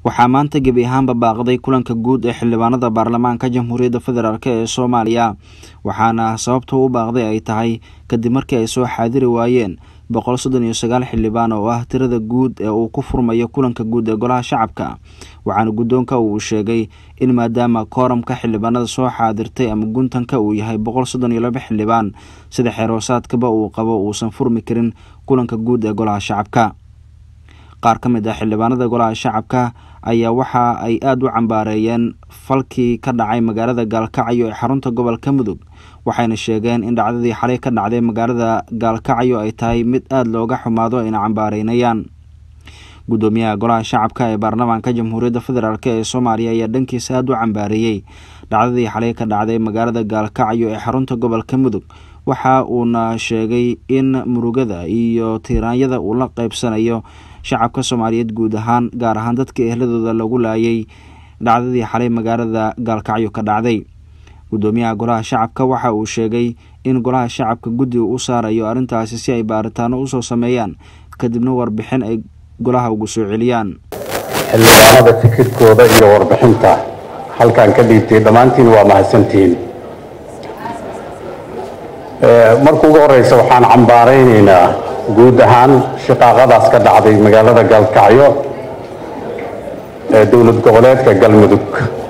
waxaa maanta gebi ahaanba baaqday kulanka guud ee xildhibaanada baarlamaanka jamhuuriyadda federaalk ee soomaaliya waxaana sababta u baaqday ay tahay kadib markii ay soo xaadiri waayeen boqol soddon iyo sagaal xildhibaan oo ah tirada guud ee uu ku furmayo kulanka guud ee golaha shacabka waxaana guddoonka uu sheegay in maadaama kooramka xildhibaanada soo xaadirtay ama guntanka uu yahay boqol soddon iyo laba xildhibaan sida xeeroosaadkaba uu qabo uusan furmi karin kulanka guud ee golaha shacabka qaar ka mid ah xildhibaanada golaha shacabka ayaa waxa ay aada u cambaareeyeen falkii ka dhacay magaalada gaalkacyo ee xarunta gobolka mudug waxayna sheegeen in dhacdadii xalay ka dhacday magaalada gaalkacyo ay tahay mid aada looga xumaado ayna cambaareynayaan guddoomiyaha golaha shacabka ee baarlamaanka jamhuuriyadda federaalk ee soomaaliya ayaa dhankiisa aada u cambaareeyey dhacdadii xalay ka dhacday magaalada gaalkacyo ee xarunta gobolka mudug waxa uuna sheegay in murugada iyo tiiraanyada uu la qeybsanayo shacabka soomaaliyeed guud ahaan gaar ahaan dadka ehladooda lagu laayay dhacdadii xalay magaalada gaalkacyo ka dhacday guddoomiyaha golaha shacabka waxa uu sheegay in golaha shacabka guddi u saarayo arrintaasi si ay baaritaano usoo sameeyaan kadibna warbixin ay golaha ugu soo celiyaan xildhibaanada fikirkooda iyo warbixinta halkaan ka dhiibtay dhammaantiin waa mahadsantihiin marka ugu horeysa waxaan cambaaraynaynaa guud ahaan shiqaaqadaas ka dhacday magaalada gaalkacyo ee dowlad goboleedka galmudug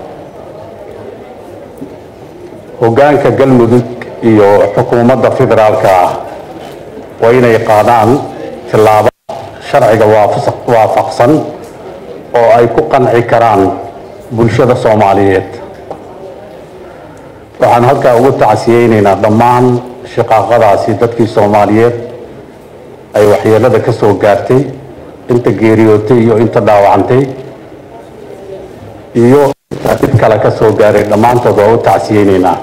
hoggaanka galmudug iyo xukuumadda federaalka ah waa inay qaadaan tillaabo sharciga waafaqsan oo ay ku qanci karaan bulshada soomaaliyeed waxaan halkaa ugu tacsiyeynaynaa dhammaan shiqaaqadaasi dadkii soomaaliyeed ay waxyeelada ka soo gaartay inta geeriyootay iyo inta dhaawacantay iyo inta dib kale ka soo gaaray dhammaantood waa u tacsiyeynaynaa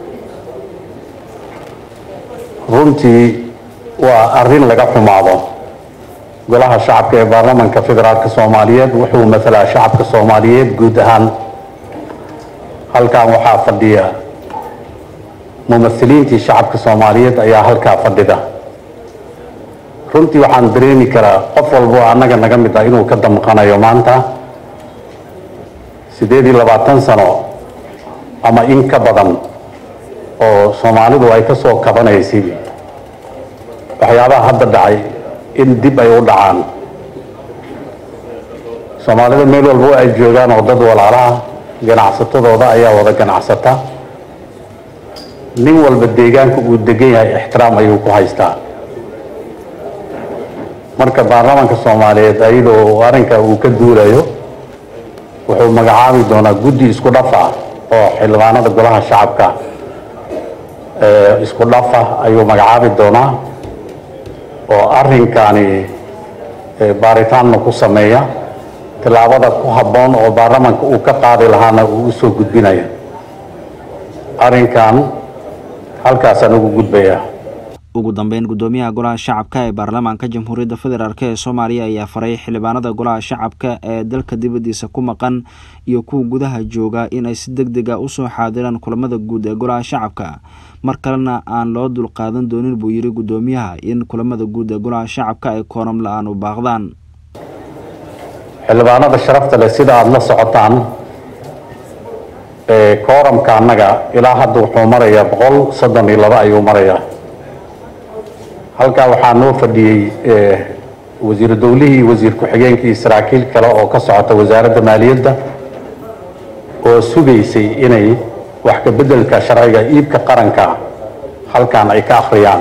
runtii waa arrin laga xumaado golaha shacabka ee baarlamanka federaalka soomaaliyeed wuxuu matalaa shacabka soomaaliyeed guud ahaan halkan waxaa fadhiya mumahiliintii shacabka soomaaliyeed ayaa halkaa fadhida runtii waxaan dareemi karaa qof walbo annaga naga mid ah inuu ka damqanayo maanta siddeed iyo labaatan sano ama in ka badan oo soomaalidu ay ka soo kabanaysay waxyaabaha hadda dhacay in dib ay u dhacaan soomaalida meel walbo ay joogaan oo dad walaalaha ganacsatadooda ayaa wada ganacsata nin walba deegaanka uu degan yahay ixtiraam ayuu ku haystaa marka baarlamaanka soomaaliyeed ayadoo arrinka uu ka duulayo wuxuu magacaabi doonaa guddi isku dhafa oo xildhibaanada golaha shacabka isku dhafa ayuu magacaabi doonaa oo arrinkaani baaritaanna ku sameeya tillaabada ku habboon oo baarlamaanka uu ka qaadi lahaana uu usoo gudbinaya arrinkan halkaasaan ugu gudbayaa ugu dambeyn guddoomiyaha golaha shacabka ee baarlamaanka jamhuuriyadda federaalk ee soomaaliya ayaa faray xildhibaanada golaha shacabka ee dalka dibaddiisa ku maqan iyo kuwa gudaha jooga inay si deg deg a usoo xaadiraan kulamada guud ee golaha shacabka mar kalena aan loo dulqaadan doonin buu yidhi guddoomiyaha in kulamada guud ee golaha shacabka ay kooram la-aan u baaqdaan xildhibaanada sharafta leh sida aada la socotaan kooramka annaga ilaa hadda wuxuu marayaa boqol soddon iyo laba ayuu marayaa halkaa waxaa noo fadhiyey wasiiru dowlihii wasiir ku-xigeenkii saraakiil kale oo ka socota wasaaradda maaliyadda oo sugaysay inay wax ka beddelka sharciga iibka qaranka halkan ay ka akhriyaan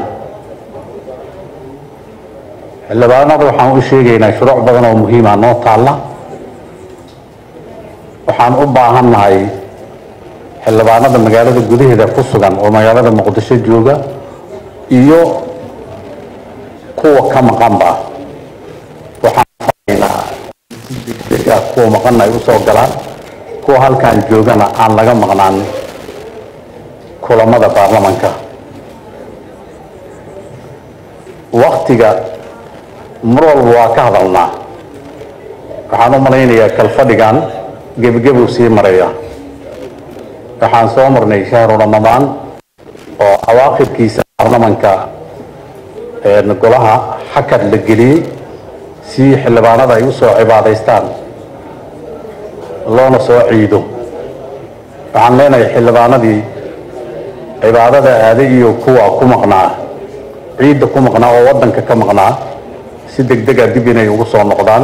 xildhibaanada waxaan u sheegaynaa shuruuc badan oo muhiima noo taalla waxaan u baahan nahay xildhibaanada magaalada gudaheeda ku sugan oo magaalada muqdisho jooga iyo kuwa ka maqanba waxaan kuwa maqanna ay usoo galaan kuwa halkan joogana aan laga maqnaan kulamada baarlamanka waktiga mar walba waa ka hadalnaa waxaan u malaynayaa kalfadhigan gebgebuu sii maraya waxaan soo marnay shahru ramadaan oo awaaqibkiisa baarlamanka golaha xakad la geliyey si xildhibaanada ay usoo cibaadaystaan loona soo ciido waxaan leenahay xildhibaanadii cibaadada aaday iyo kuwa ku maqnaa ciidda ku maqnaa oo waddanka ka maqnaa si degdega dib inay ugu soo noqdaan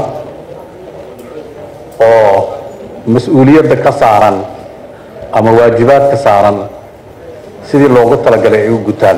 oo mas-uuliyadda ka saaran ama waajibaadka saaran sidii loogu talagalay ay u gutaan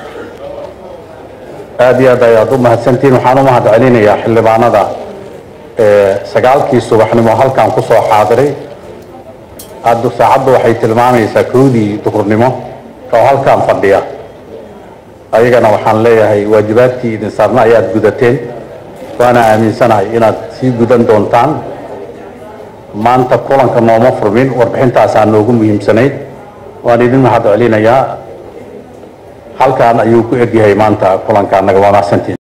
aada iyo aad ayaad u mahadsantihiin waxaan u mahad celinayaa xildhibaanada sagaalkii subaxnimo halkan ku soo xaadiray hadda saacaddu waxay tilmaamaysaa kowdii duhurnimo oo halkan fadhiya ayagana waxaan leeyahay waajibaadkii idin saarna ayaad gudateen waana aaminsanahay inaad sii gudan doontaan maanta kulanka nooma furmin warbixintaasaa noogu muhiimsanayd waan idin mahad celinayaa halkan ayuu ku egyahay maanta kulanka naga waa mahadsantiin